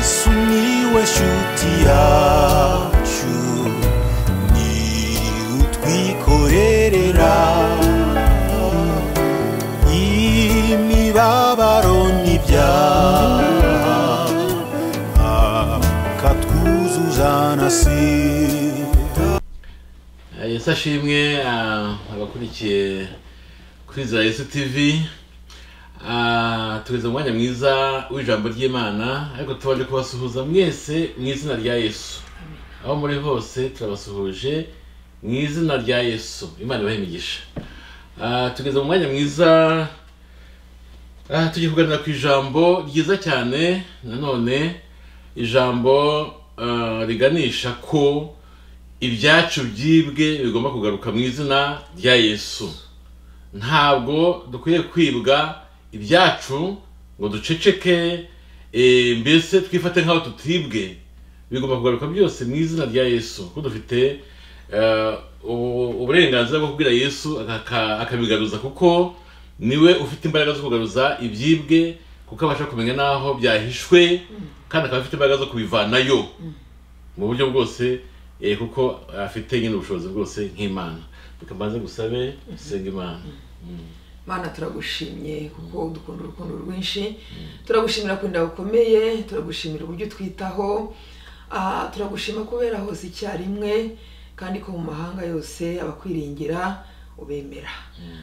sumiłeś utiaciu ni utwikorerera imibabaro n'ibyaha akatwuzuza na sida yesu ashimwe ah, abakurikiye kuri za yesu tv Ah, tugeze mu mwanya mwiza w'ijambo ry'imana ariko tubanje kubasuhuza mwese mu izina rya yesu aho muri hose turabasuhuje mu izina rya yesu imana ibahe imigisha Ah, tugeze mu mwanya mwiza ah, tugiye kuganira ku ijambo ryiza cyane nanone ijambo ah, riganisha ko ibyacu byibwe bigomba kugaruka mu izina rya yesu ntabwo dukwiye kwibwa ibyacu ngo duceceke eh, mbese twifate nk'aho tutibwe bigomba kugaruka byose mu izina rya yesu kuko dufite eh, ubu- uburenganzira bwo kubwira yesu akaka- akabigaruza kuko niwe ufite imbaraga zo kugaruza ibyibwe kuko abasha kumenya n'aho byahishwe kandi akaba afite imbaraga zo kubivanayo mu buryo bwose eh, kuko afite nyine ubushobozi bwose nk'imana reka mbanze gusabe senga imana mana turagushimye kuko udukunda urukundo rwinshi turagushimira kunda gukomeye turagushimira uburyo utwitaho Ah, turagushima kubera hose icyarimwe kandi ko mu mahanga yose abakwiringira ubemera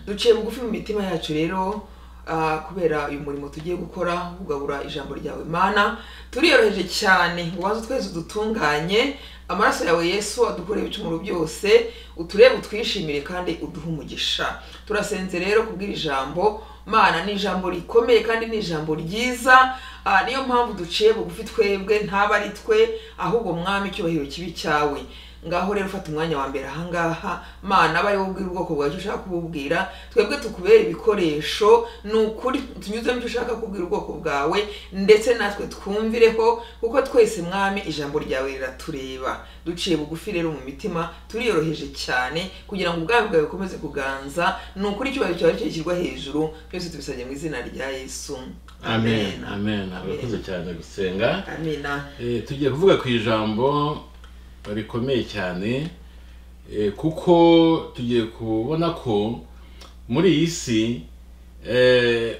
duciye bugufi mu mitima yacu rero ah, kubera uyu murimo tugiye gukora wo kugabura ijambo ryawe mana turiyoroheje cyane ngo ubanze utwezi dutunganye amaraso yawe yesu adukoreye ibicumuro byose uturebe utwishimire kandi uduhe umugisha turasenze rero kubw'iri jambo mana ni ijambo rikomeye kandi ni ijambo ryiza Ah, niyo mpamvu duciye bugufi twebwe ntaba ari twe ahubwo mwami icyubahiro kibi cyawe ngaho rero ufata umwanya wa mbere ahangaha mana aba ari wowe ubwira ubwoko bwawe icyo ushaka kububwira twebwe tukubera ibikoresho ni ukuri tunyuzemo icyo ushaka kubwira ubwoko bwawe ndetse natwe twumvireho kuko twese mwami ijambo ryawe riratureba duciye bugufi rero mu mitima turiyoroheje cyane kugira ngo ubwami bwawe bukomeze kuganza ni ukuri icyubahiro cyawe cyashyirwa hejuru byose tubisabye mu izina rya yesu amen amen abakoze cyane gusenga amina Eh, tugiye kuvuga ku ijambo rikomeye cyane eh, kuko tugiye kubona ko muri iyi si eh,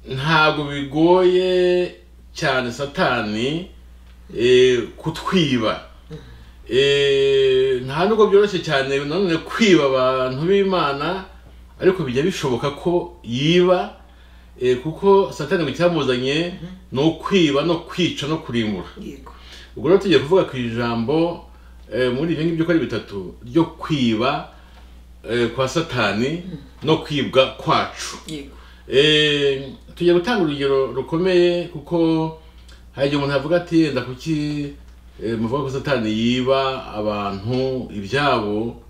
ntabwo bigoye cyane satani eh, kutwiba Eh, nta nubwo byoroshye cyane nanone kwiba abantu b'imana ariko bijya bishoboka ko yiba eh, kuko satani ngo icyamuzanye ni ukwiba no kwica no kurimbura yego ubwo rero tugiye kuvuga ku ijambo eh, muri ibyo ngibyo uko ari bitatu ryo kwiba eh, kwa satani no kwibwa kwacu yego Eh, tugiye gutanga urugero rukomeye kuko hari igihe umuntu avuga ati yenda kuki eh, muvuga ko satani yiba abantu ibyabo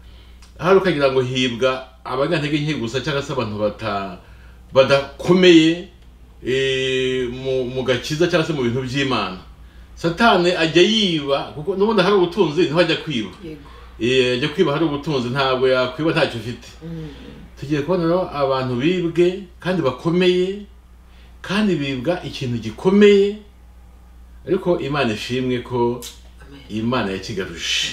hari ukagira ngo hibwa abanyantege nke gusa cyangwa se abantu bata badakomeye eh, mu, mu gakiza cyangwa se mu bintu by'imana satani ajya yiba kuko n'ubundi hari ubutunzi niho ajya kwiba yego Eh, ajya kwiba hari ubutunzi ntabwo yakwiba ntacyo afite tugiye kubona rero abantu bibwe kandi bakomeye kandi bibwa ikintu gikomeye ariko imana ishimwe ko amen imana yakigaruje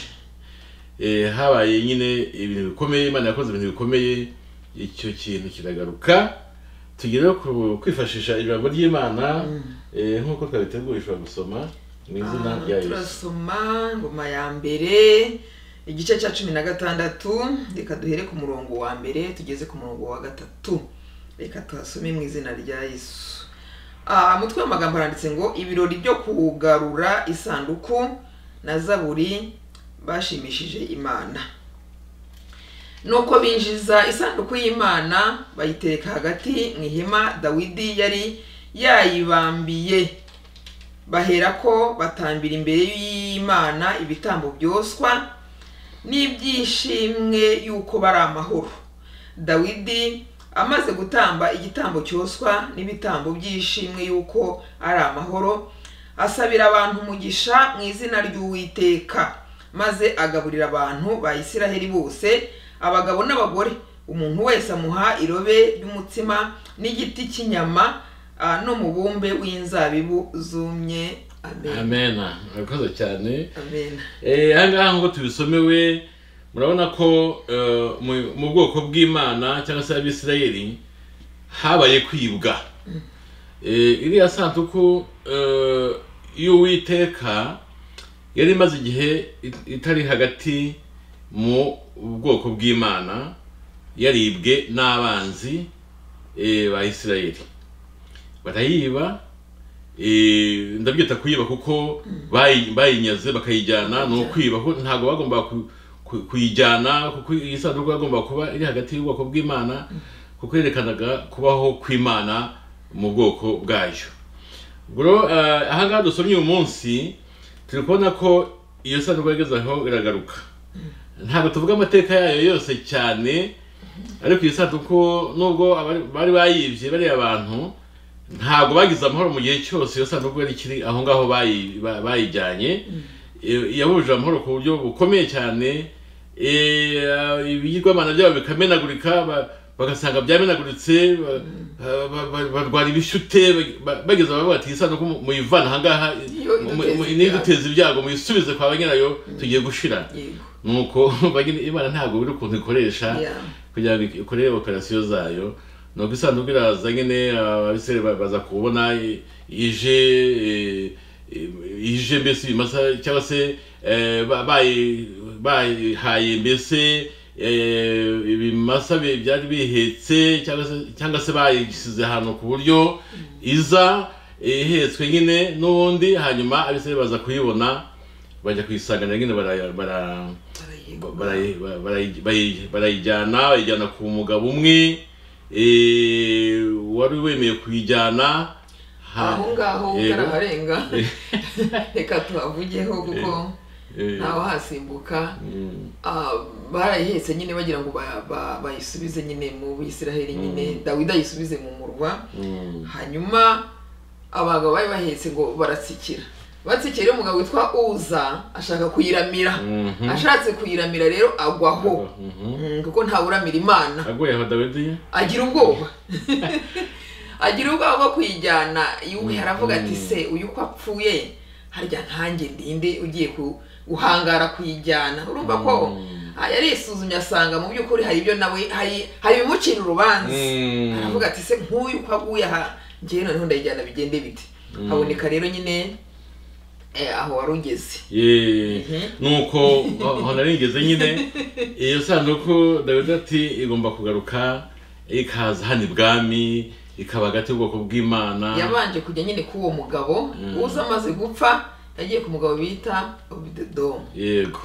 Eh, habaye nyine ibintu bikomeye imana yakoze ibintu bikomeye icyo kintu kiragaruka tugiye rero ku- kwifashisha ijambo ry'imana eh, nk'uko twabiteguye ushobora gusoma mu izina Ah, rya yesu turasoma ngoma ya mbere igice cya cumi na gatandatu reka duhere ku murongo wa mbere tugeze ku murongo wa gatatu reka tuhasome mu izina rya yesu Ah, umutwe w'amagambo haranditse ngo ibirori byo kugarura isanduku na zaburi bashimishije imana nuko binjiza isanduku y'imana bayitereka hagati mu ihema dawidi yari yayibambiye baherako batambira imbere y'imana ibitambo byoswa n'ibyishimwe y'uko bari amahoro dawidi amaze gutamba igitambo cyoswa n'ibitambo by'ishimwe y'uko ari amahoro asabira abantu umugisha mu izina ry'uwiteka maze agaburira abantu ba isiraheli bose abagabo n'abagore umuntu wese amuha irobe ry'umutsima n'igiti cy'inyama ah, n'umubumbe w'inzabibu zumye amen amena murakoze cyane amen Eh, aha ngaha nk'uko tubisomewe murabona ko eh, mu- mu bwoko bw'imana cyangwa se abisirayeli habaye kwibwa Eh, iriya sanduku eh, y'uwiteka yari imaze igihe it- itari hagati mu bwoko bw'imana yaribwe n'abanzi eh, ba isirayeli barayiba eh, ndabyita kuyiba kuko bayi- bayinyaze bakayijyana ni ukwiba ko ntabwo bagomba ku- ku- kuyijyana kuko iyi sanduku yagomba kuba iri hagati y'ubwoko bw'imana kuko yerekanaga kubaho kw'imana mu bwoko bwayo bro eh, aha ngaha dusomye uyu munsi turi kubona ko iyo sanduku yageze aho iragaruka ntabwo tuvuga amateka yayo yose cyane ariko iyo sanduku nubwo abari- bari bayibye bariya bantu ntabwo bagize amahoro mu gihe cyose iyo sanduku yari ikiri aho ngaho bayi- ba- bayijyanye Eh, yahuje amahoro ku buryo bukomeye cyane Eh, ah, ibigirwamana byabo bikamenagurika ba- bagasanga byamenaguritse ba- ba- ba- barwara ibishute ba- ba- bageze abavuga bati iyi sanduku mu- muyivana aha ngaha Yo, iduteza mu- mu- ibyago." niduteza ibyago muyisubize kwa ba nyirayo tugiye gushira yego nuko ba nyiri- imana ntabwo biri ukuntu ikoresha Yeah. kugira ngo ikore operasiyo zayo nuko isanduku iraza nyine ababisere baza kubona i- ije eh, eh, ije mbese ibimasa cyangwa se eh, ba- bayi- bayihaye mbese eh, ibimasa bi- byari bihetse cyangwa se- cyangwa se bayisize ahantu ku buryo iza eh, ihetswe nyine n'ubundi hanyuma abisere baza kuyibona bajya kuyisanganira nyine bara- bara Barayego. barayi- barayi- barayi- barayijyana bayijyana ku mugabo umwe eh, wari wemeye kuyijyana ha- aho ngaho yego, karaharenga reka tuhavugeho kuko eh, ntawahasimbuka mm, Ah, barayihetse nyine bagira ngo ba- ba- bayisubize nyine mu bisiraheli nyine dawidi ayisubize mu murwa mm, hanyuma abagabo bari bahetse ngo baratsikira batsikira rero umugabo witwa uza ashaka kuyiramira Mhm. ashatse kuyiramira rero agwaho mhm. Mm, kuko ntawuramira imana aguye aho dawidi agira ubwoba agira ubwoba bwo kuyijyana yuhi aravuga ati se uyu uko apfuye harya ntange ndinde ugiye ku- guhangara kuyijyana urumva ko ah, yarisuzumye asanga mu by'ukuri hari ibyo nawe hari hari ibimucira urubanza Mm. aravuga ati se nk'uyu uko aguye aha ngewe noneho ndayijyana bigende bite haboneka rero nyine eh, aho wari ugeze Ye, Mhm. nuko aho naringeze nyine iyo sanduku dawidi ati igomba kugaruka ikaza hano ibwami ikaba hagati y'ubwoko bw'imana yabanje kujya nyine k'uwo mugabo uza amaze gupfa yagiye ku mugabo bita obidedomu yego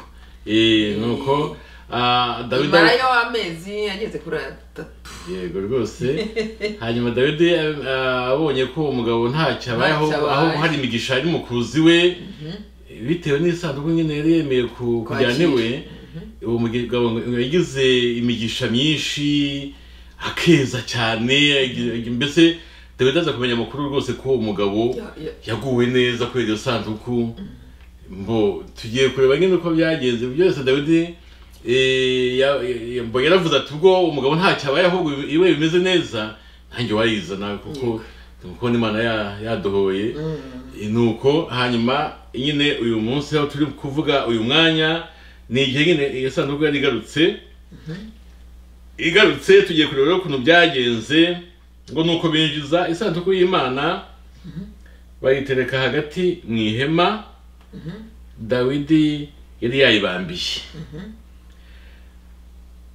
Eh, nuko ah, dawidi imara yo amezi yageze kuri atatu yego rwose hanyuma dawidi eh, abonye ko uwo mugabo ntacyo abayeho Ntacyo abaye. aho hari imigisha ari mukuzi we bitewe n'isanduku nyine yari yemeye ku- Kwakira. kujyana iwe uwo mugabo ngo yagize imigisha myinshi akeza cyane agi- mbese dawidi aza kumenya amakuru rwose ko uwo mugabo Ya- ya- yaguwe neza kubera iyo sanduku mbo tugiye kureba nyine uko byagenze byose dawidi eh, ya- ya- mbo yaravuze ati ubwo umugabo ntacyo abaye ahubwo iwe bimeze neza ntange wayizana kuko kuko n'imana ya- yadohoye Eh, nuko hanyuma nyine uyu munsi aho turi kuvuga uyu mwanya ni igihe nyine iyo sanduku yari igarutse igarutse tugiye kureba rero ukuntu byagenze ngo ni uko binjiza isanduku y'imana bayitereka hagati mu ihema dawidi yari yayibambiye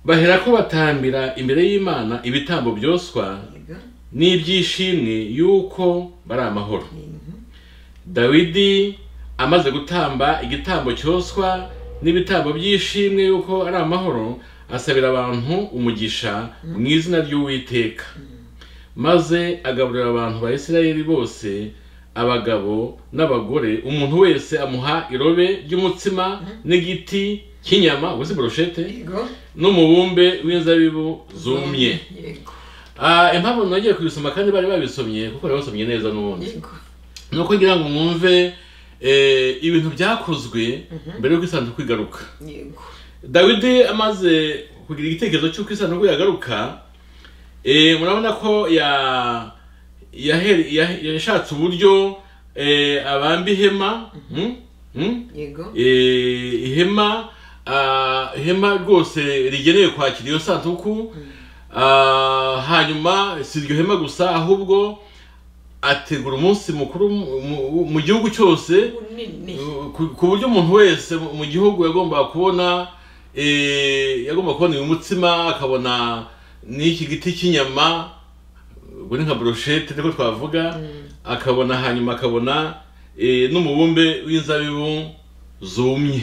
bahera ko batambira imbere y'imana ibitambo byoswa yego. n'ibyishimwe y'uko bari amahoro dawidi amaze gutamba igitambo cyoswa n'ibitambo by'ishimwe y'uko ari amahoro asabira abantu umugisha mu izina ry'uwiteka maze agaburira abantu ba isirayeli bose abagabo n'abagore umuntu wese amuha irobe ry'umutsima n'igiti cy'inyama ubu si burushete yego n'umubumbe w'inzabibu zumye yego Ah, impamvu nagiye kubisoma kandi bari babisomye kuko bari basomye neza n'ubundi yego nuko ngira ngo mwumve eh, ibintu byakozwe mbere y'uko isanduku igaruka yego dawidi amaze kugira igitekerezo cy'uko isanduku yagaruka eh, murabona ko ya yahere- ya- yashatse uburyo eh, abamba ihema mm, mm, yego eh, ihema ah, ihema rwose rigenewe kwakira iyo sanduku Ah, hanyuma si iryo hema gusa ahubwo ategura umunsi mukuru mu- mu- mu gihugu cyose munini ku- ku buryo umuntu wese mu mu gihugu yagombaga kubona eh, yagomba kubona uyu mutsima akabona n'iki giti cy'inyama ubwo ni nka brochette niko twavuga akabona hanyuma akabona eh, n'umubumbe w'inzabibu zumye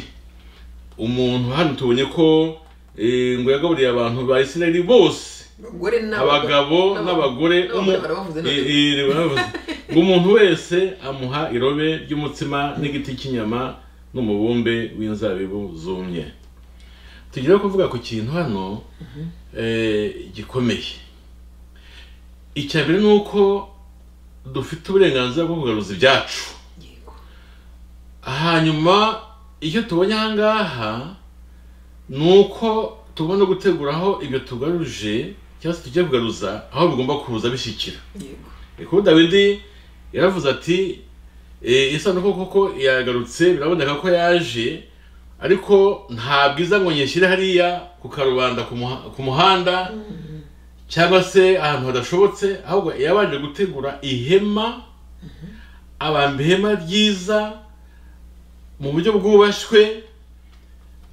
umuntu hano tubonye ko eh, ngo yagaburiye abantu ba isirayeli bose abagore abagabo n'abagore umu- barabavuze i- none. i- barabavuze. ngo umuntu wese amuha irobe ry'umutsima n'igiti cy'inyama n'umubumbe w'inzabibu zumye tugiye kuvuga ku kintu hano eh, gikomeye icya mbere ni uko dufite uburenganzira bwo kugaruza ibyacu Yego. hanyuma icyo tubonye aha ngaha ni uko tubona gutegura aho ibyo tugaruje cyangwa se tujya kugaruza aho bigomba kuza bishyikira yego kuko dawidi yaravuze ati e, isanduku koko yagarutse biraboneka ko yaje ariko nta bwiza ngo nyishyire hariya ku karubanda ku muha- ku muhanda cyangwa se ahantu hadashobotse ahubwo yabanje gutegura ihema abamba ihema ryiza mu buryo bwubashywe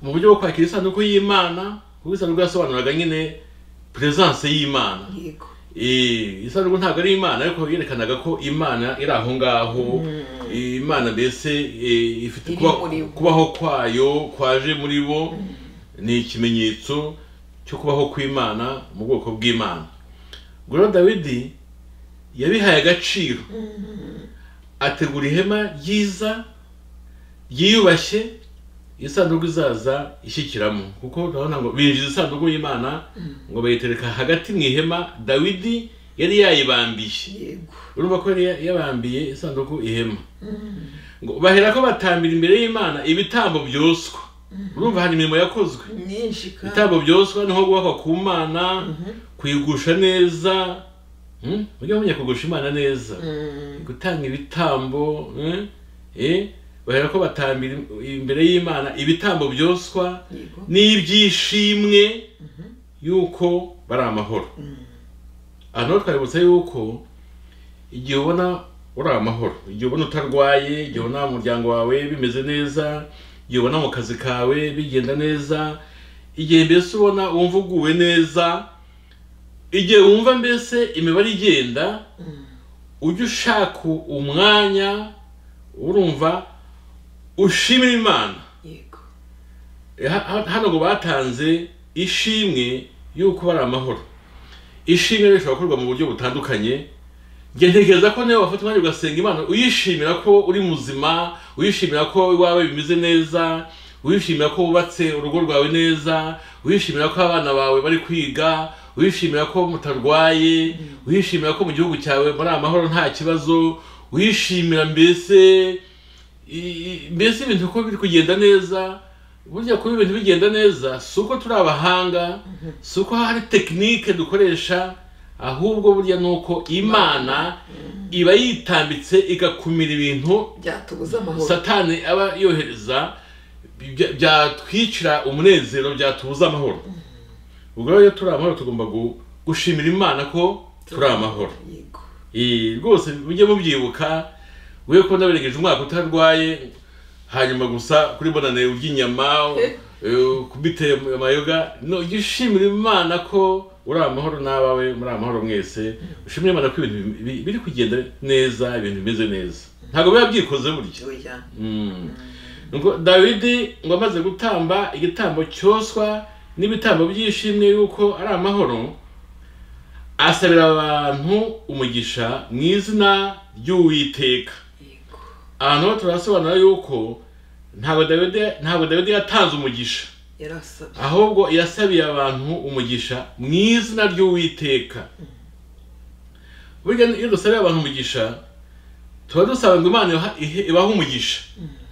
mu buryo bwo kwakira isanduku y'imana kuko isanduku yasobanuraga nyine peresanse y'imana yego Eh, isanduku ntabwo ari imana ariko yerekanaga ko imana iri aho ngaho Eh, imana mbese eh, ifite Iri kuba- muri bo. kubaho kwayo kwaje muri bo ni ikimenyetso cyo kubaho kw'imana mu bwoko bw'imana ubwo rero dawidi yabihaye agaciro ategura ihema ryiza ryiyubashye iyo sanduku izaza ishyikiramo kuko urabona ngo binjiza isanduku y'imana ngo bayitereka hagati mu ihema dawidi yari yayibambiye yego urumva ko yari ya- yabambiye isanduku ihema ngo bahera ko batambira imbere y'imana ibitambo byoswa urumva hari imirimo yakozwe nyinshi kandi ibitambo byoswa niho guhakwa ku mana kuyigusha neza Mm? mujye mumenya kugusha imana neza Mm, gutanga ibitambo mm, eh, bahera ko batambira im- imbere y'imana ibitambo byoswa yego n'ibyishimwe yuko bari amahoro aha naho twabibutsa yuko igihe ubona uri amahoro igihe ubona utarwaye igihe ubona umuryango wawe bimeze neza igihe ubona mu kazi kawe bigenda neza igihe mbese ubona wumva uguwe neza igihe wumva mbese imibare igenda ujye ushaka umwanya urumva ushimira imana yego Ha- hano ngo batanze ishimwe y'uko bari amahoro ishimwe rishobora gukorwa mu buryo butandukanye njye ntekereza ko nawe wafata umwanya ugasenga imana uyishimira ko uri muzima uyishimira ko iwawe bimeze neza uyishimira ko wubatse urugo rwawe neza uyishimira ko abana bawe bari kwiga uyishimira ko mutarwaye uyishimira ko mu gihugu cyawe muri amahoro nta kibazo uyishimira mbese i- i- mbese ibintu ko biri kugenda neza burya kuba ibintu bigenda neza si uko turi abahanga si uko hari tekinike dukoresha ahubwo burya ni uko imana iba yitambitse igakumira ibintu byatubuza amahoro satani aba yohereza bya- byatwicira umunezero byatubuza amahoro ubwo rero iyo turi amahoro tugomba gu- gushimira imana ko turi amahoro yego Eh, rwose mujye mubyibuka we ko nabirengeje umwaka utarwaye hanyuma gusa kuri bonane urya inyama eh, kubitera amayoga no jya ushimira imana ko uri amahoro n'abawe muri amahoro mwese ushimire imana ko ibintu bi- bi- biri kugenda neza ibintu bimeze neza ntabwo biba byikoze burya oya Mm. Ngo dawidi ngo amaze gutamba igitambo cyoswa n'ibitambo by'ishimwe yuko ari amahoro asabira abantu umugisha mu izina ry'uwiteka yego ahantu ho turasobanura yuko ntabwo dawidi ntabwo dawidi yatanze umugisha yarasabye ahubwo yasabiye abantu umugisha mu izina ry'uwiteka burya iyo dusabiye abantu umugisha tuba dusaba ngo imana ibaha- ihe- ibahe umugisha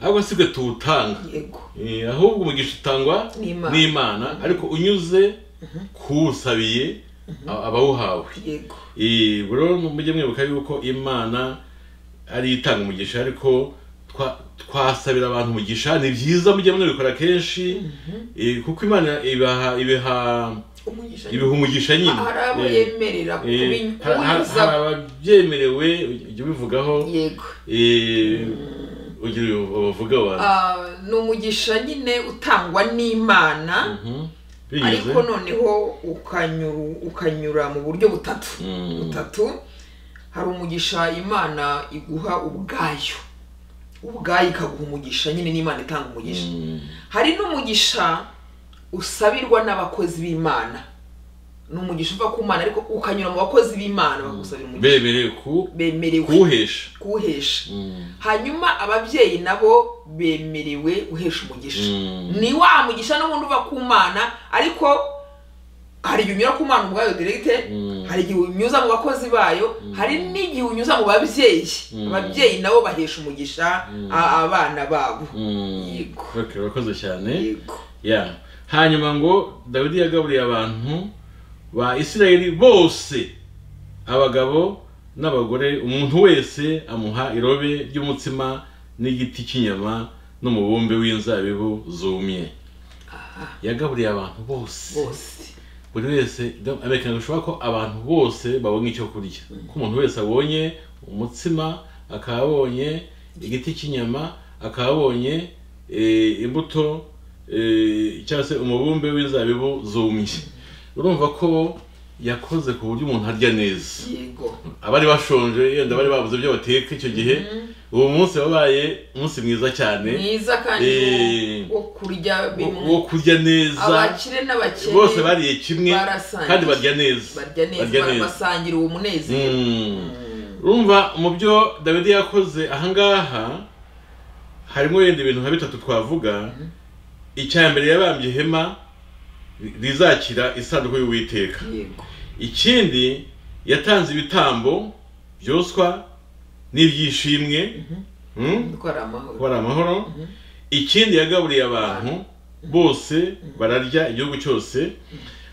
ahubwo si twe tuwutanga yego Eh, ahubwo umugisha utangwa N'Imana. n'imana ariko unyuze kuwusabiye a- abawuhawe yego Eh, ubwo rero mujye mwibuka yuko imana ari itanga umugisha ariko twa- twasabira abantu umugisha ni byiza mujye mubikora kenshi eh, kuko imana ibaha ibiha umugisha ibiha umugisha nyine hari abo Eh, yemerera eh, kubi- ha- ha- kubinyuza hari ababyemerewe ujya ubivugaho yego eh, ugira ubavuga abantu Ah, ni umugisha nyine utangwa n'imana Mhm. binyuze ariko noneho ukanyura ukanyura mu buryo butatu Mm. butatu hari umugisha imana iguha ubwayo ubwayo ikaguha umugisha nyine n'imana itanga umugisha Mm. hari n'umugisha usabirwa n'abakozi b'imana ni umugisha uva ku mana ariko ukanyura mu bakozi b'imana bagusabira umugisha bemerewe ku bemerewe kuwuhesha kuwuhesha Mm. hanyuma ababyeyi nabo bemerewe guhesha umugisha Mm. ni wa mugisha n'ubundi uva ku mana ariko hari igihe unyura ku mana ubwayo direkite Mm. hari igihe unyuza mu bakozi bayo hari n'igihe unyuza mu babyeyi Mm. ababyeyi nabo bahesha umugisha a- abana babo Mm. Yego. Okay, urakoze cyane yego ya hanyuma ngo dawidi yagaburiye abantu ba isirayeli bose abagabo n'abagore umuntu wese amuha irobe ry'umutsima n'igiti cy'inyama n'umubumbe w'inzabibu zumye yagaburiye abantu bose bose buri wese aberekana bishoboka ko abantu bose babonye icyo kurya ko umuntu wese abonye umutsima akaba abonye igiti cy'inyama akaba abonye eh, imbuto eh, cyangwa se umubumbe w'inzabibu zumye urumva ko yakoze ku buryo umuntu arya neza yego abari bashonje yenda bari babuze ibyo bateka icyo gihe uwo munsi wabaye umunsi mwiza cyane mwiza kandi Eh, wo wo kurya wo- bimwe wo kurya neza abakire n'abakene bose bariye kimwe barasangiye. kandi barya neza barya neza basangira uwo munezero Mm. urumva mu byo dawidi yakoze ahangaha harimo wenda ibintu nka bitatu twavuga icya mbere yabambye ihema ri- rizakira isanduku y'uwiteka yego ikindi yatanze ibitambo byoswa n'ibyishimwe Mm? kuko ari amahoro kuba ari amahoro ikindi yagaburiye abantu bose bararya igihugu cyose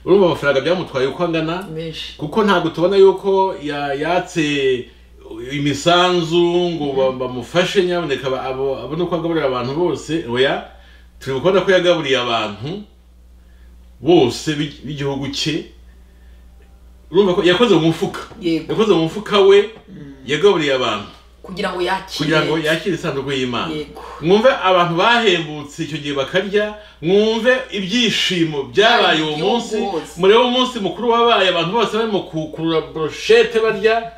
urumva amafaranga byamutwaye uko angana menshi kuko ntabwo tubona yuko ya- yatse imisanzu ngo ba- bamufashe nyaboneka ba- abo- abone uko agaburira abantu bose oya turi kubona ko yagaburiye abantu bose b'i- b'igihugu cye urumva ko yakoze mu mufuka yego yakoze mu mufuka we yagaburiye abantu kugira ngo yakire kugira ngo yakire isanduku y'imana yego mwumve abantu bahembutse icyo gihe bakarya mwumve ibyishimo byabaye uwo Igihugu munsi hose. murebe umunsi mukuru wabaye abantu bose barimo kukurura broshete barya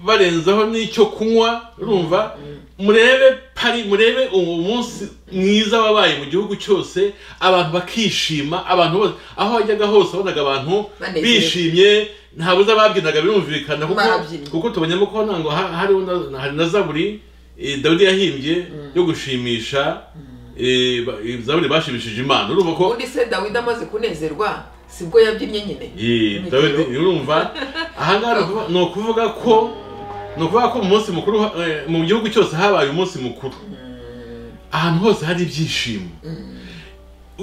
barenzaho n'icyo kunywa urumva murebe pari murebe uwo munsi mwiza wabaye mu gihugu cyose abantu bakishima abantu bose aho wajyaga hose wabonaga abantu Banezerewe. bishimye nta buza babyinaga birumvikana kuko Barabyinnye. kuko tubonyemo ko ntabwo ha- hariho na- hari na zaburi eh, dawidi yahimbye yo gushimisha eh, ba- eh, zaburi bashimishije imana urumva ko ubundi se dawidi amaze kunezerwa sibwo yabyinnye nyine Eh, dawidi urumva ahangaha ni ukuvuga- ni ukuvuga ko ni ukuvuga ko mu munsi mukuru eh, mu gihugu cyose habaye umunsi mukuru ahantu hose hari ibyishimo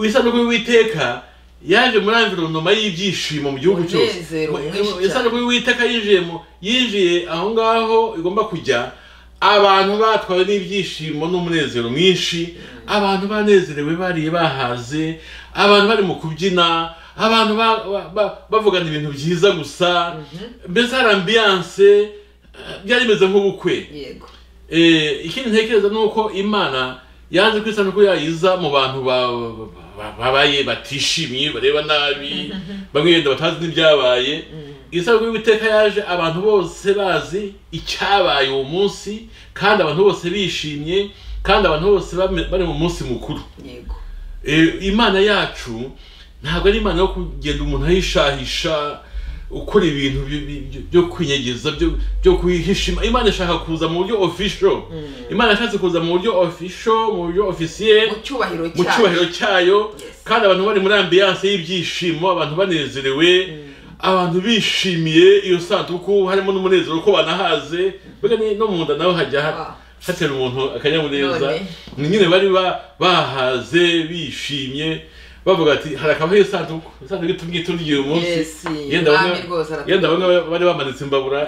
isanduku y'uwiteka yaje muri environoma y'ibyishimo mu gihugu cyose Umunezero Mu- mwinshi cyane. isanduku y'uwiteka yinjiye mu- yinjiye aho ngaho igomba kujya abantu batwawe n'ibyishimo n'umunezero mwinshi abantu banezerewe bariye bahaze abantu bari mu kubyina abantu ba- ba- ba- bavugana ibintu byiza gusa mbese hari ambiyanse eh, byari bimeze nk'ubukwe yego Eh, ikindi ntekereza ni uko imana yanze ko isanduku yayiza mu bantu ba- ba- ba- babaye batishimye bareba nabi bamwe wenda batazi n'ibyabaye isanduku y'uwiteka yaje abantu bose bazi icyabaye uwo munsi kandi abantu bose bishimye kandi abantu bose bame- bari mu munsi mukuru yego Eh, imana yacu ntabwo ari imana yo kugenda umuntu ahishahisha ukora ibintu bi- bi- byo- byo kwinyegeza byo- byo kwihisha Ima- imana ishaka kuza mu buryo official imana yashatse kuza mu buryo official mu buryo officiel mu cyubahiro mu cyayo. cyubahiro cyayo Yes. kandi abantu bari muri ambiyanse y'ibyishimo abantu banezerewe abantu bishimiye iyo sanduku harimo n'umunezero ko banahaze mbega ni- no mu nda nawe hajya ha- Ah. hatera umuntu akanyamuneza None. ni nyine bari ba- bahaze bishimye bavuga ati hari akabaho isanduku isanduku itumwitundiye uyu munsi Yes, yenda bamwe Mwami rwose aratugabira. yenda bamwe bari bamanitse imbabura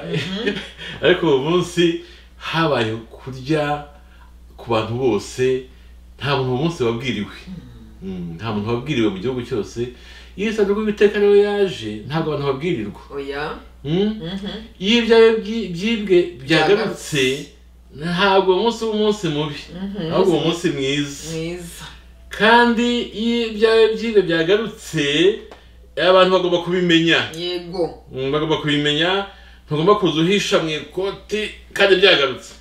ariko uwo munsi habaye kurya ku bantu bose nta muntu uwo munsi wabwiriwe Mm, nta muntu wabwiriwe mu gihugu cyose iyo isabwa rw'ibiteka rero yaje ntabwo abantu babwirirwa oya Mm? mhm. iyo ibyawe byi- byibwe byagarutse ntabwo uwo munsi uba umunsi mubi Mhm. ahubwo uwo munsi mwiza mwiza kandi iyo ibyawe byibwe byagarutse abantu bagomba kubimenya yego Mm, bagomba kubimenya ntugomba kuza uhisha mu ikoti kandi byagarutse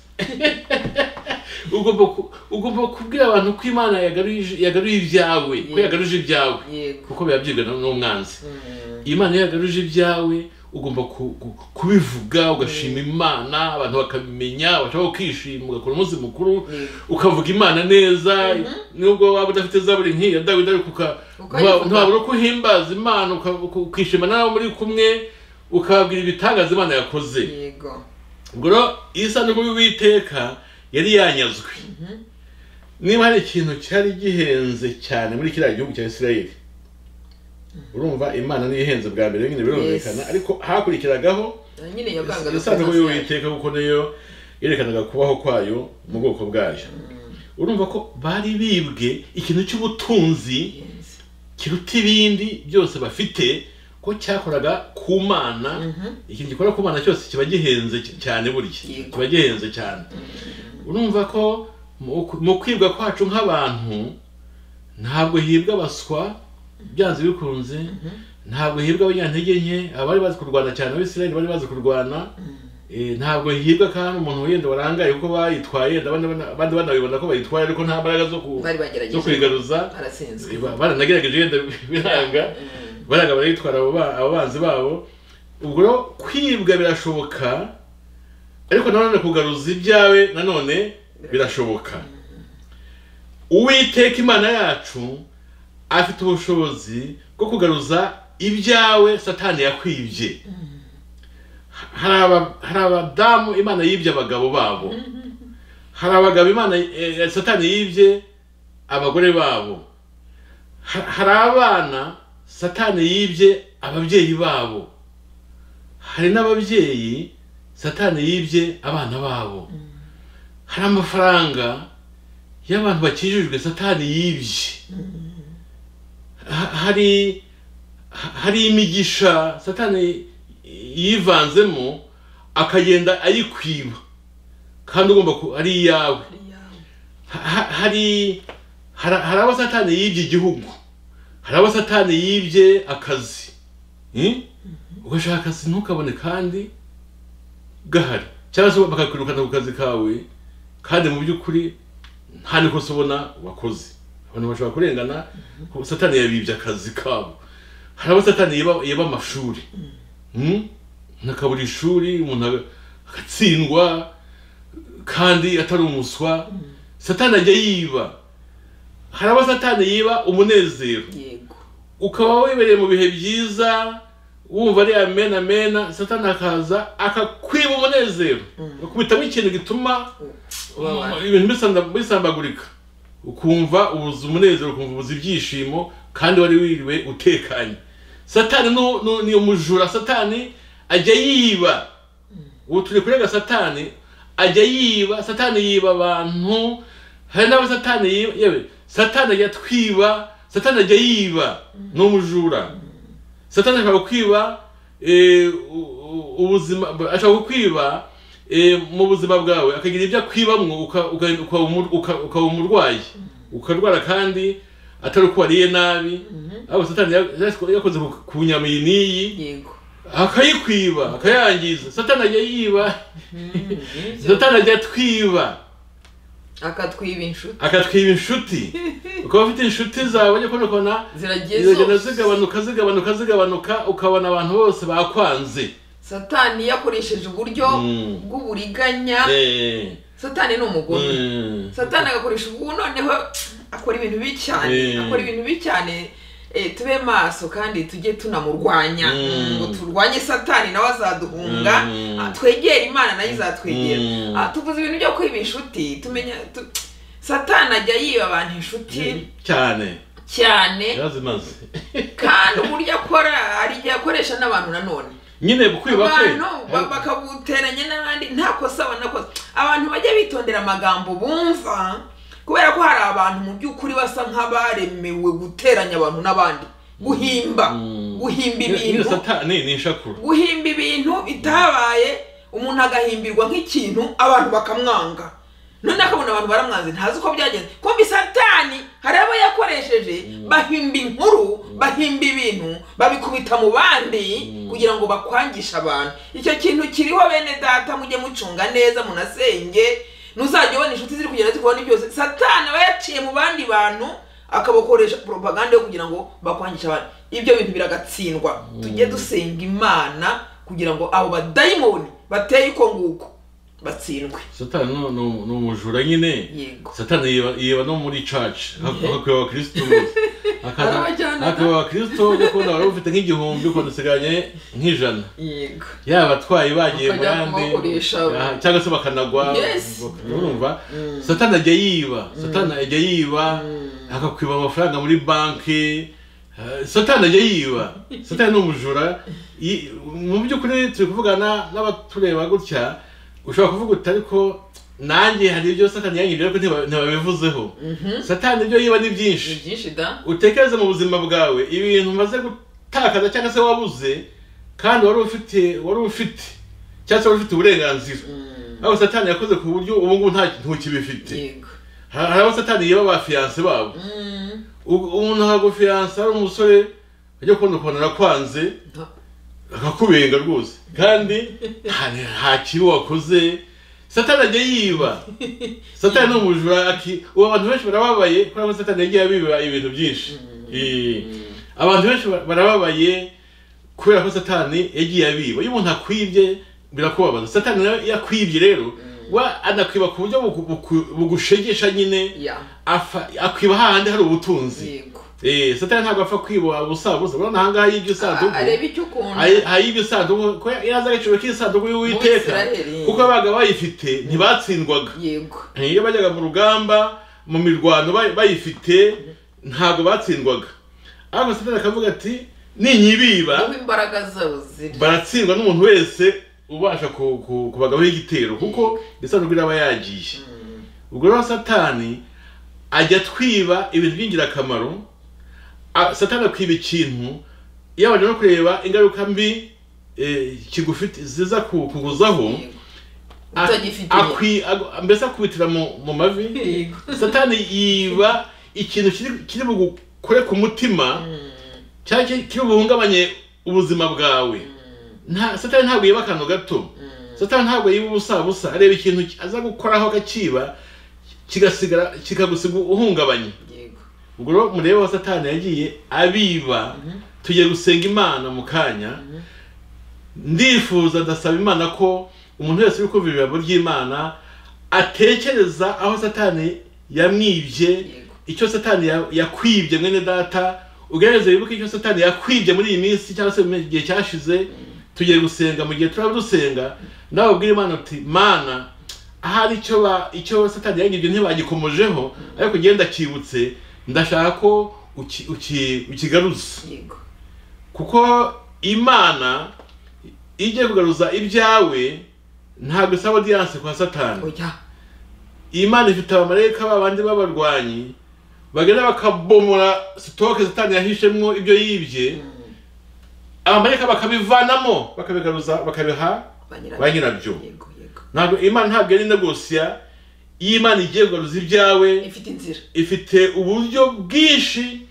ugomba ku- ugomba kubwira abantu ko imana yagaruje yagaruye ibyawe ko Yego. yagaruje ibyawe yego kuko biba byibwe n- n'umwanzi Mm, imana iyo yagaruje ibyawe ugomba ku- ku- kubivuga ugashima imana abantu bakabimenya bashobora kwishima ugakora umunsi mukuru yego ukavuga imana neza nubwo waba udafite zaburi nk'iya dawidi ariko uka- Ukayivuga. ntabura uko uhimbaza imana uka- uka- ukishima n'abo muri kumwe ukababwira ibitangaza imana yakoze yego ubwo rero iyi sanduku y'uwiteka yari yanyazwe niba hari ikintu cyari gihenze cyane muri kiriya gihugu cya isirayeli urumva imana niyo ihenze bwa mbere nyine birumvikana Yes. ariko hakurikiragaho Na nyine yavanga isanduku y'uwiteka kuko niyo yerekanaga kubaho kwayo mu bwoko bwayo urumva ko bari bibwe ikintu cy'ubutunzi kiruta ibindi byose bafite ko cyakoraga ku mana ikintu gikora ku mana cyose kiba gihenze cy- cyane burya Yego. kiba gihenze cyane urumva ko mu ku- mu kwibwa kwacu nk'abantu ntabwo hibwa abaswa byanze bikunze ntabwo hibwa abanyantege nke abari bazi kurwana cyane abisirayeli bari bazi kurwana Eh, ntabwo hibwa kandi umuntu wenda warangaye kuko bayitwaye ndabona abana- abandi banabibona ko bayitwaye ariko nta mbaraga zo ku- bari zo bagerageje kuyigaruza aratsinzwe Eh, ba- baranagerageje wenda biranga Mm, baraga barayitwara abo ba- abo banzi babo ubwo rero kwibwa birashoboka ariko nanone kugaruza ibyawe nanone birashoboka uwiteka imana yacu afite ubushobozi bwo kugaruza ibyawe satani yakwibye hari aba- hari abadamu imana yibye abagabo babo hari abagabo imana eh, eh, satani yibye abagore babo Ha- hari abana satani yibye ababyeyi babo hari n'ababyeyi satani yibye abana babo hari amafaranga y'abantu bakijijwe satani yibye Ha- hari hari imigisha satani yivanzemo akagenda ayikwiba kandi ugomba ku ari iyawe ari iyawe. Ha- ha- hari hari hari abo satani yibye igihugu hari abo satani yibye akazi Eh? ugashaka akazi ntukabone kandi gahari cyangwa se bakakwirukana ku kazi kawe kandi mu by'ukuri nta nikosa ubona wakoze abantu bashobora kurengana kuko satani yabibye akazi kabo hari abo satani yiba- yiba amashuri Mm? umuntu akabura ishuri umuntu aga- agatsindwa kandi atari umuswa satani ajya yiba hari abo satani yiba umunezero yego ukaba wibereye mu bihe byiza wumva ari amen amen satani akaza akakwiba umunezero akubitamo ikintu gituma Umubabaro. ibintu bisanda- bisambagurika ukumva ubuze umunezero ukumva ubuze ibyishimo kandi wari wiriwe utekanye satani nu- nu- ni umujura satani ajya yiba ubu turi kurega satani ajya yiba satani yiba abantu hari n'abo satani yiba yewe satani ajya twiba satani ajya yiba ni umujura satani ashaka kukwiba eh, u- u- ubuzima ashaka kukwiba eh, mu buzima bwawe akagira ibyo akwibamwo uka- uka- ukaba umu- uka- ukaba umurwayi ukarwara kandi atari uko wariye nabi ahubwo satani ya- yakoze ku- ku nyama iyi n'iyi yego akayikwiba akayangiza satani ajya yiba Mhm. satani ajya atwiba akatwiba inshuti akatwiba inshuti ukaba ufite inshuti zawe ujya kubona ukabona ziragiye ziragenda zose. zigabanuka zigabanuka zigabanuka ukabona abantu bose bakwanze satani yakoresheje uburyo Mm. bw'uburiganya Eh, satani ni umugome mm. satani agakoresha ubu noneho akora ibintu bibi cyane Eh. akora ibintu bibi cyane eh, tube maso kandi tujye tunamurwanya Mm. ngo turwanye satani nawe azaduhunga Mm. Ah, twegere imana nayo izatwegera Mm. Ah, tuvuze ibintu byo kwiba inshuti tumenya tu- satani ajya yiba abantu inshuti cyane cyane yarazimaze kandi uburyo akora hari igihe akoresha n'abantu nanone nyine kwiba kwe abantu ba- bakaguteranya n'abandi nta kosa banakoze abantu bajya bitondera amagambo bumva kubera ko hari abantu mu by'ukuri basa nk'abaremewe guteranya abantu n'abandi guhimba Mm. guhimba Nyine- nyine ibintu satani ni ishakura guhimba ibintu bitabaye umuntu agahimbirwa nk'ikintu abantu bakamwanga none akabona abantu baramwanze ntazi uko byagenze kumva satani hari abo yakoresheje bahimba inkuru bahimba ibintu babikubita mu bandi kugira ngo bakwangishe abantu icyo kintu kiriho bene data mujye mucunga neza munasenge ntuzajya ubona inshuti ziri kugenda zikubona byose satani aba yaciye mu bandi bantu akabakoresha propaganda yo kugira ngo bakwangishe abantu ibyo bintu biragatsindwa tujye dusenga imana kugira ngo abo badayimoni bateye uko nguko batsindwe satani ni- ni ni umujura nyine yego satani yiba- yiba no muri church Yeah. hakwiba abakristo bose Hari abajyana na- hakwiba abakristo gukunda wari ufite nk'igihumbi ukunda usigaranye nk'ijana yego yaba abatwayi bagiye mu Bakajya yandi kubakoresha. aha, cyangwa se bakanagwa Yes. urumva satani ajya yiba satani ajya yiba akakwiba amafaranga muri banki eh, satani ajya yiba satani ni umujura Yi- mu by'ukuri turi kuvugana n'abatureba gutya ushobora kuvuga uti ariko nanjye hari ibyo satani yanyiriye ariko ntiba- ntibabivuzeho satani ibyo yiba ni byinshi ni byinshi da utekereze mu buzima bwawe ibintu umaze gutakaza cyangwa se wabuze kandi wari ufite wari ufite cyangwa se wari ufite uburenganzira aho satani yakoze ku buryo ubu ngubu nta ntukibifite yego Ha- hari abo satani yaba abafiyanse babo Mm. U- umuntu akagufiyanse ari umusore ajya kubona ukuntu arakwanze Nta- akakubenga rwose kandi nta- nta kibi wakoze satani ajya yiba satani ni umujura aki ubu abantu benshi barababaye kubera ko satani yagiye abiba ibintu byinshi Eh, abantu benshi ba- barababaye kubera ko satani yagiye abiba iyo umuntu akwibye birakubabaza satani nawe iyo akwibye rero wa anakwiba ku buryo bugu- bugu- bugushegesha nyine ya afa- akwiba hahandi hari ubutunzi yego Eh, satani ntabwo apfa kwiboha busa busa urabona ahangaha yibye isanduku areba icyo ukunda Ayi- ayibye isanduku ko yaza agaciro k'isanduku y'uwiteka Abisirayeli. kuko abaga bayifite ntibatsindwaga yego iyo bajyaga mu rugamba mu mirwano bay- bayifite ntabwo batsindwaga ariko satani akavuga ati ninyibiba aho imbaraga zabo ziri baratsindwa n'umuntu wese ubasha ku- ku- kubagaho igitero kuko isanduku iraba yagiye ubwo rero satani ajya atwiba ibintu by'ingirakamaro a- satani akwiba ikintu yabanje no kureba ingaruka mbi eh, kigufite ziza ku- kukuzaho Yego. utagifite akwi ag- mbese akubitira mu mu mavi Yego. satani yiba ikintu kiri- kiri bugukore ku mutima cyangwa kiri- kiri buhungabanye ubuzima bwawe nta satani ntabwo yiba akantu gato satani ntabwo yiba ubusa busa areba ikintu ki- aza gukoraho akakiba kigasigara kikagusiga uhungabanye yego ubwo rero murebe aho satani yagiye abiba tugiye gusenga imana mu kanya ndifuza ndasaba imana ko umuntu wese uri kumva ijambo ry'imana atekereza aho satani yamwibye Yego. icyo satani ya- yakwibye mwene data ugerageze wibuke icyo satani yakwibye muri iyi minsi cyangwa se mu gihe cyashize tugiye gusenga mu gihe turaba dusenga nawe ubwira imana uti mana ahari icyo ba icyo satani yangibye ntibagikomojeho ariko ngenda cyibutse ndashaka ko uki- uki- ukigaruza yego kuko imana iyo igiye kugaruza ibyawe ntabwo isaba odiyanse kwa satani oya imana ifite abamarayika babandi b'abarwanyi bagenda bakabomora sitoke satani yahishemwo ibyo yibye abamarayika bakabivanamo bakabigaruza bakabiha banyirabyo ba nyirabyo yego yego ntabwo imana ntabwo ari negosiya iyo imana igiye kugaruza ibyawe ifite inzira ifite uburyo bwinshi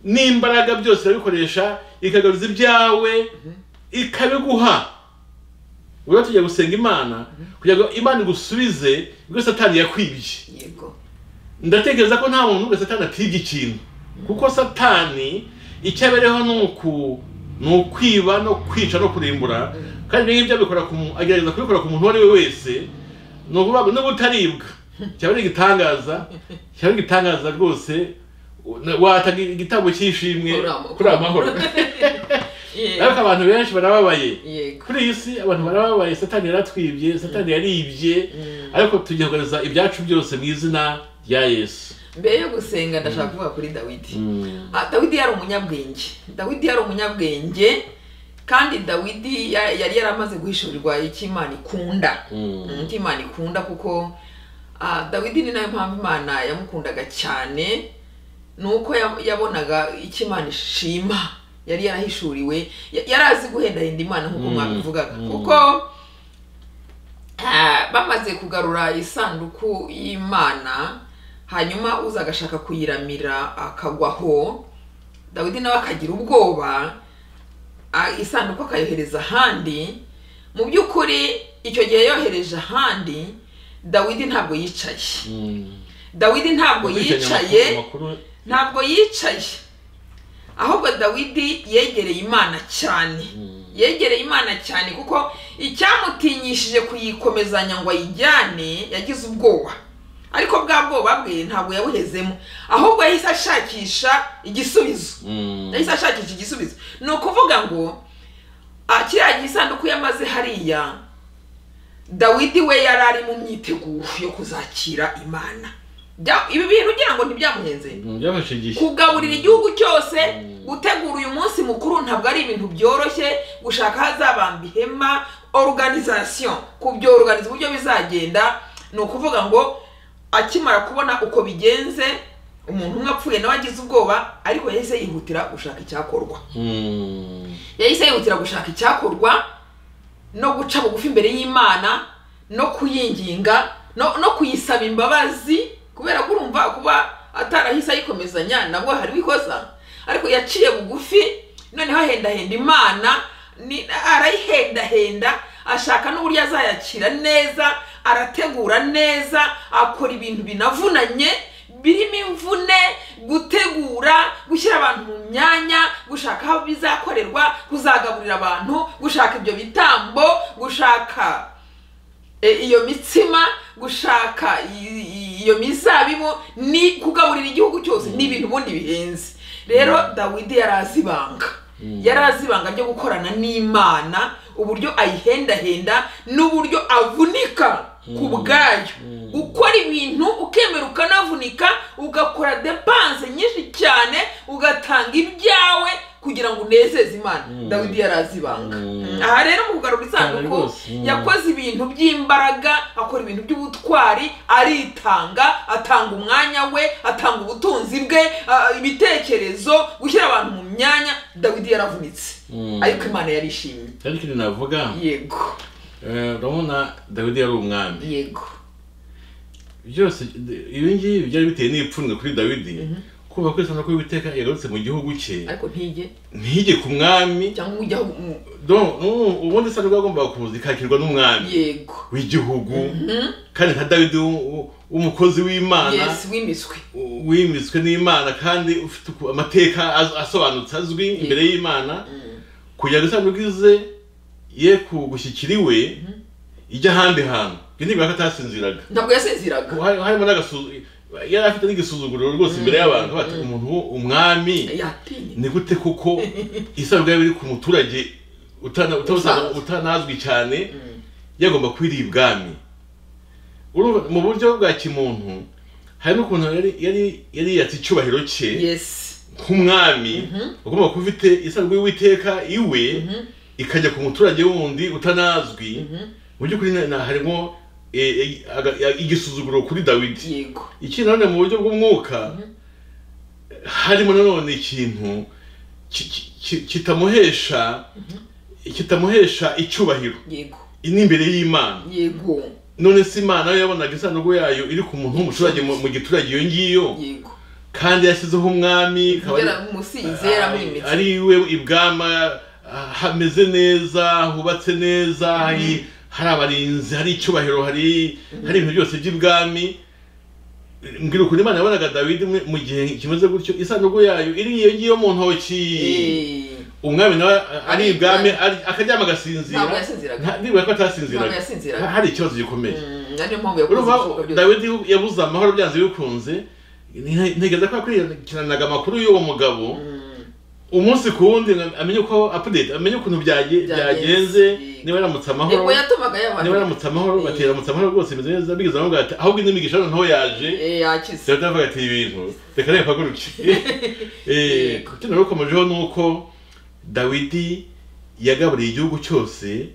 n'imbaraga byose irabikoresha ikagaruza ibyawe ikabiguha ubwo rero tugiye gusenga imana kugira ngo imana igusubize ibyo satani yakwibye yego ndatekereza ko nta muntu wese satani atibye ikintu kuko satani icyo abereho ni uku ni ukwiba no kwica no kurimbura kandi ibyo ngibyo abikora ku mu- agerageza kubikora ku muntu uwo ari we wese ni ukuvuga ngo niba utaribwa cyaba ari igitangaza cyaba ari igitangaza rwose watanga igitambo cy'ishimwe kuri aya mahoro ariko yego abantu benshi barababaye yego kuri iyi si abantu barababaye satani yaratwibye satani yaribye ariko tugiye kugaragaza ibyacu byose mu izina rya yesu mbere yo gusenga ndashaka kuvuga kuri dawidi Ah, dawidi yari umunyabwenge dawidi yari umunyabwenge kandi dawidi ya- yari yaramaze guhishurirwa icyo imana ikunda Mm. Mm, icyo imana ikunda kuko ah, dawidi ni nayo mpamvu imana yamukundaga cyane ni uko ya- yabonaga icyo imana ishima yari yarahishuriwe Ya- yari azi guhendahenda imana nk'uko Mm. mwabivugaga Mm. kuko ah, bamaze kugarura isanduku y'imana hanyuma uza agashaka kuyiramira akagwaho dawidi nawe akagira ubwoba a- isanduku akayohereza ahandi mu by'ukuri icyo gihe yohereje ahandi dawidi ntabwo yicaye Mm. dawidi ntabwo Gukurikiranya yicaye amakuru- amakuru- ntabwo yicaye ahubwo dawidi yegereye imana cyane yegereye imana cyane kuko icyamutinyishije kuyikomezanya ngo ayijyane yagize ubwoba ariko bwa bwoba bwe ntabwo yabuhezemo ahubwo yahise ashakisha igisubizo Mm. yahise ashakisha igisubizo ni ukuvuga ngo ah, kiriya gisanduku yamaze hariya dawidi we yari ari mu myiteguro yo kuzakira imana Bya- ibi bintu ugira ngo ntibyamuhenze Mm, byafashe igihe kugaburira igihugu cyose Mm. gutegura uyu munsi mukuru ntabwo ari ibintu byoroshye gushaka ahazabamba ihema organization kubyoruganiza uburyo bizagenda ni ukuvuga ngo akimara kubona uko bigenze umuntu umwe apfuye nawe agize ubwoba ariko yahise yihutira gushaka icyakorwa Mm. yahise yihutira gushaka icyakorwa no guca bugufi imbere y'imana no kuyinginga no, no kuyisaba imbabazi kubera ko urumva kuba atarahise ayikomezanya nabwo hariho ikosa ariko yaciye bugufi noneho ahendahenda imana ni- arayihendahenda ashaka n'uburyo azayakira neza arategura neza akora ibintu binavunanye birimo imvune gutegura gushyira abantu mu myanya gushaka aho bizakorerwa kuzagaburira abantu gushaka ibyo bitambo gushaka e, iyo mitsima gushaka i- i- iyo mizabibu ni kugaburira igihugu cyose ni ibintu ubundi bihenze rero dawidi yari azi ibanga yari azi ibanga ryo gukorana n'imana uburyo ayihendahenda n'uburyo avunika ku bwayo gukora ibintu ukemera ukanavunika ugakora depanse nyinshi cyane ugatanga ibyawe kugira ngo unezeze imana dawidi yari azi ibanga Mm. aha rero mu kugarura Cyane isanduku rwose. Mm. yakoze akoze ibintu by'imbaraga akora ibintu by'ubutwari aritanga atanga umwanya we atanga ubutunzi bwe ah, ibitekerezo gushyira abantu mu myanya dawidi yaravunitse Mm. ariko imana yarishimye cyane ikintu navuga yego eh, urabona dawidi yari umwami yego byose ibi ngibi byari biteye n'ipfunwe kuri dawidi kumva ko isana ko witeka yagarutse mu gihugu cye ariko ntijye ntijye ku mwami cyangwa ujya aho- mu- don no, ubundi isana ko yagombaga kuza ikakirwa n'umwami yego w'igihugu kandi nka dawidi w'u- w'u- w'umukozi w'imana yesi w'imiswi u- wimitswe n'imana kandi ufite uku- amateka az- asobanutse azwi imbere y'imana kugira ngo isanduku ize ye kugushyikira iwe ijya ahandi hantu ibyo ntibibona ko atasinziraga ntabwo yasinziraga Hari- harimo n'agasuzuguro yari afite n'igisuzuguro rwose imbere y'abantu bati umuntu wo- umwami yatinye ni gute kuko isanduku yaba iri ku muturage utana- utawusanga- Usanzwe. utanazwi cyane yagomba kwira ibwami Urumva, mu buryo bwa kimuntu hari n'ukuntu yari- yari yari yatse icyubahiro cye yesi nk'umwami ugomba kuba ufite isanzwe y'uwiteka iwe ikajya ku muturage wundi utanazwi mu by'ukuri na- na- harimo e, e, aga- ya- igisuzuguro kuri dawidi yego ikindi nanone mu buryo bw'umwuka harimo nanone ikintu ki- ki- ki- kitamuhesha kitamuhesha icyubahiro yego n'imbere y'imana yego none se imana yo yabonaga isanduku yayo iri ku muntu w'umuturage mu mu giturage iyo ngiyo yego kandi yashyizeho umwami ikaba ari- yaramusize yaramwimitse ari iwe ibwama ah, hameze neza hubatse neza hari hari abarinzi hari icyubahiro hari hari ibintu byose by'ibwami mbwira ukuntu imana yabonaga dawidi mu- mu gihe kimeze gutyo isanduku yayo iri iyo ngiyo mu ntoki Eh. umwami nawe ah, ari Ari ibwami ibwami. ari- akaryama agasinzira Ntabwo yasinziraga. Nta- nibura ko Ntabwo atasinziraga yasinziraga. hari ikibazo gikomeye Mm, ariyo mpamvu yakoze urumva ibishoboka byose dawidi yabuze amahoro byanze bikunze nte- ntekereza ko yakurikiranaga amakuru y'uwo mugabo Mm, umunsi ku wundi ngo amenye uko update amenye ukuntu byage- Byagenze. byagenze niba yaramutse amahoro yego yatumaga niba yabantu yaramutse amahoro Eh. batera amutse amahoro rwose bimeze neza bigeze aho ati ahubwo indi migisha noneho yaje Eh, yakize dawidi aravuga ati ibi bintu reka reka mpaguruke Eh, Yego. kino rero ukomejeho ni uko dawidi yagaburiye igihugu cyose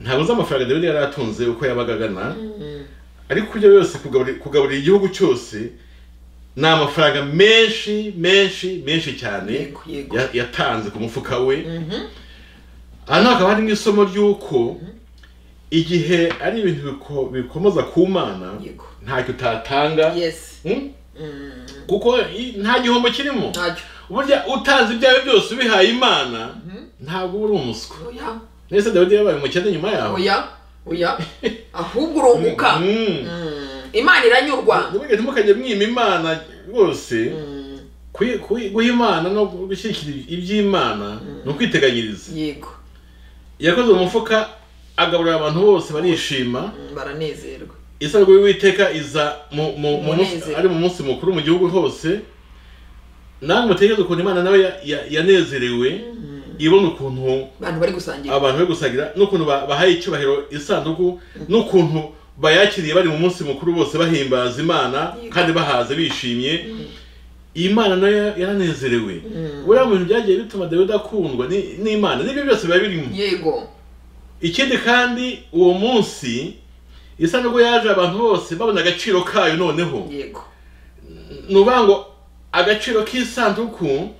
ntabwo uzi amafaranga dawidi yari atunze uko yabaga agana ariko ibyo byose kugaburira kugaburira igihugu cyose ni amafaranga menshi menshi menshi cyane Yego, yego. ya- yatanze ku mufuka we hano hakaba harimo isomo ry'uko igihe ari ibintu biko- bikomoza ku mana Yego. ntacyo utatanga yesi Hmm? kuko i- nta gihombo kirimo ntacyo burya utanze ibyawe byose ubihaye imana ntabwo uba uri umuswa oya mbese dawidi yabaye umukene nyuma yawe oya oya ahubwo urunguka Mm. Mm. imana iranyurwa ntibugende ntimukajye mwima imana rwose Mm, Kuyi- kuyi- guha imana no gushyigikira iby'imana ni ukwiteganyiriza yego yakoze umufuka agaburira abantu bose barishima Mm, baranezerwa isabwa y'uwiteka iza mu- mu- mu munsi- Umunezero. ari mu munsi mukuru mu gihugu hose namwe mutekereze ukuntu imana nawe ya- ya- yanezerewe ibona ukuntu abantu bari gusangira abantu bari gusangira n'ukuntu ba- bahaye icyubahiro isanduku n'ukuntu bayakiriye bari mu munsi mukuru bose bahimbaza imana Yego. kandi bahaze bishimye iyi mana nayo ya- yaranezerewe buriya mu bintu byagiye bituma dawidi akundwa ni- n'imana n'ibyo byose biba birimo yego ikindi kandi uwo munsi isa nubwo yaje abantu bose babona agaciro kayo noneho yego ni ukuvuga ngo agaciro k'isanduku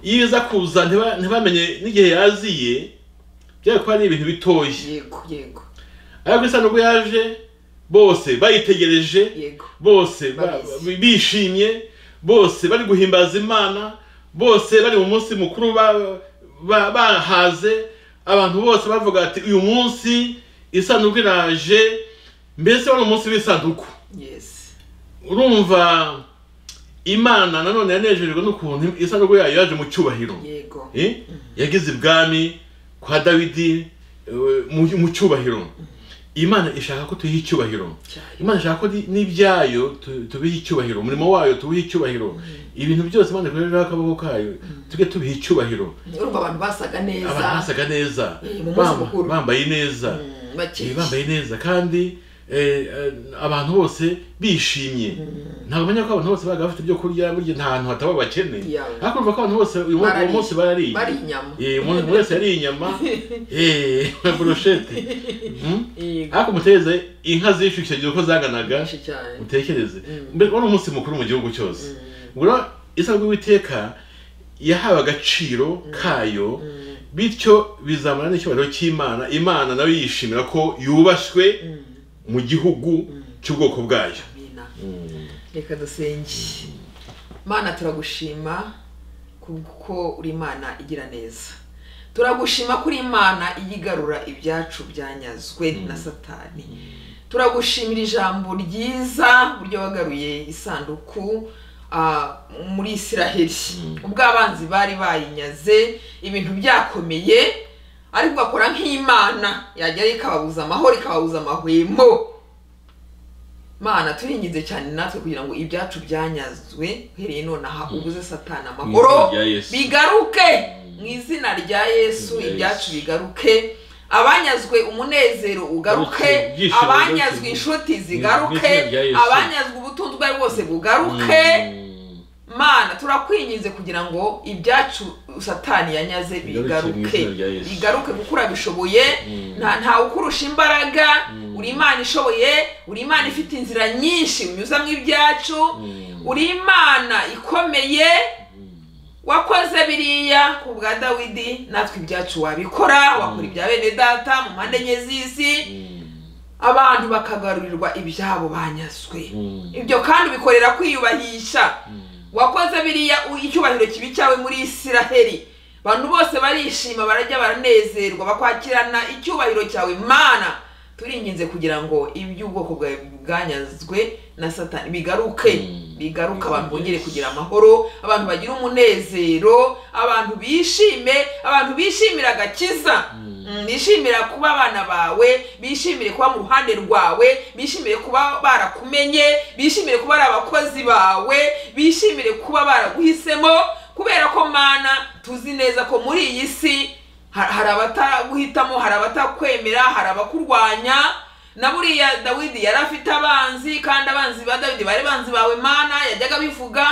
iyo iza kuza ntiba- ntibamenye n'igihe yaziye byari kuba ari ibintu bitoshye yego yego ariko isanduku yaje bose bayitegereje yego bose ba- Babizi. bishimye bose bari guhimbaza imana bose bari mu munsi mukuru ba- ba- bahaze abantu bose bavuga ati uyu munsi isanduku iraje mbese wari umunsi w'isanduku yesi urumva imana nanone yanejejwe n'ukuntu isanduku yayo yaje mu cyubahiro yego Eh? yagize ibwami kwa dawidi eh, mu- mu cyubahiro imana ishaka ko tuyiha icyubahiro cyane imana ishaka ko ni- n'ibyayo tu- tubiha icyubahiro umurimo wayo tuwiha icyubahiro ibintu byose imana ikorera akaboko kayo tujye tubiha icyubahiro urumva abantu basaga neza abantu basaga neza Eh, mu munsi bamba- mukuru. bambaye neza Mm, Eh, bakeye bambaye neza kandi eh, eh, abantu bose bishimye ntabwo menya ko abantu bose babaga bafite ibyo kurya burya nta hantu hataba abakene Yawe. ariko urumva ko abantu bose uyu mu- uwo Barariye. munsi barariye bari inyama Eh, umuntu wese yariye inyama eh, na burushete Mm? yego ariko mutereze inka zishyuye icyo gihe uko zanganaga benshi cyane utekereze mbere wari umunsi mukuru mu gihugu cyose ubwo isabwa w'iteka yahawe agaciro kayo bityo bizamura n'icyubahiro cy'imana imana nawe yishimira ko yubashywe mu gihugu cy'ubwoko bwayo amina reka dusenge mana turagushima kuko uri imana igira neza turagushima ko uri imana iyigarura ibyacu byanyazwe na satani turagushimira ijambo ryiza uburyo wagaruye isanduku ah, muri isiraheli ubwo abanzi bari bayinyaze ibintu byakomeye ariko ugakora nk'imana yagerayo ikababuza amahoro ikababuza amahwemo mana turingize cyane natwe kugira ngo ibyacu byanyazwe uhereye nonaha ubuze satani Mu izina amahoro rya Yesu. bigaruke mu izina rya yesu Mu izina rya ibyacu bigaruke abanyazwe umunezero ugaruke Ibyishimo abanyazwe bigaruke. inshuti Mu zigaruke izina rya Yesu. abanyazwe ubutunzi ubwo ari bwose bugaruke mana turakwinginze kugira ngo ibyacu satani yanyaze Bigaruke mu bigaruke izina rya Yesu. bigaruke kuko urabishoboye nta ntawe ukurusha imbaraga uri imana ishoboye uri imana ifite inzira nyinshi unyuzamo ibyacu uri imana ikomeye wakoze biriya ku bwa dawidi natwe ibyacu wabikora wakora ibya bene data mu mpande enye z'isi abantu bakagarurirwa ibyabo banyazwe ibyo kandi bikorera kwiyubahisha wakoze biriya u- icyubahiro kibi cyawe muri isiraheli abantu bose barishima barajya baranezerwa bakwakirana icyubahiro cyawe mana turinginze kugira ngo iby'ubwoko bwawe bwanyazwe na satani bigaruke bigaruke abantu bongere kugira amahoro abantu bagira umunezero abantu bishime abantu bishimira agakiza Mm, bishimira kuba abana bawe bishimire kuba mu ruhande rwawe bishimire kuba barakumenye bishimire kuba ari abakozi bawe bishimire kuba baraguhisemo kubera ko mana tuzi neza ko muri iyi si ha- hari abataguhitamo hari abatakwemera hari abakurwanya na buriya dawidi yari afite abanzi kandi abanzi ba dawidi bari banzi bawe mana yajyaga bivuga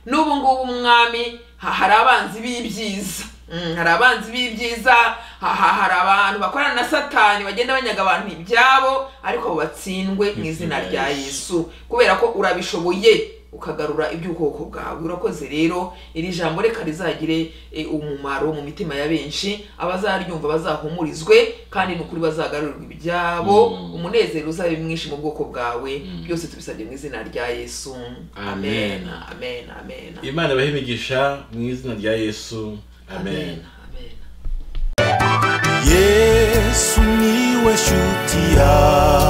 n'ubu ngubu umwami ha- hari abanzi b'ibyiza Mm, hari abanzi b'ibyiza ha- ha- hari abantu bakorana na satani bagenda banyaga abantu ibyabo ariko batsindwe mu izina rya yesu kubera ko urabishoboye ukagarura iby'ubwoko bwawe urakoze rero iri jambo reka rizagire eh, umumaro mu mitima ya benshi abazaryumva bazahumurizwe kandi ni ukuri bazagarurirwa ibyabo Mm. umunezero uzabe mwinshi mu bwoko bwawe Mm. byose tubisabye mu izina rya yesu Amen. amen amen amen imana ibahe imigisha mu izina rya yesu amen amen yesu niwe shuti yawe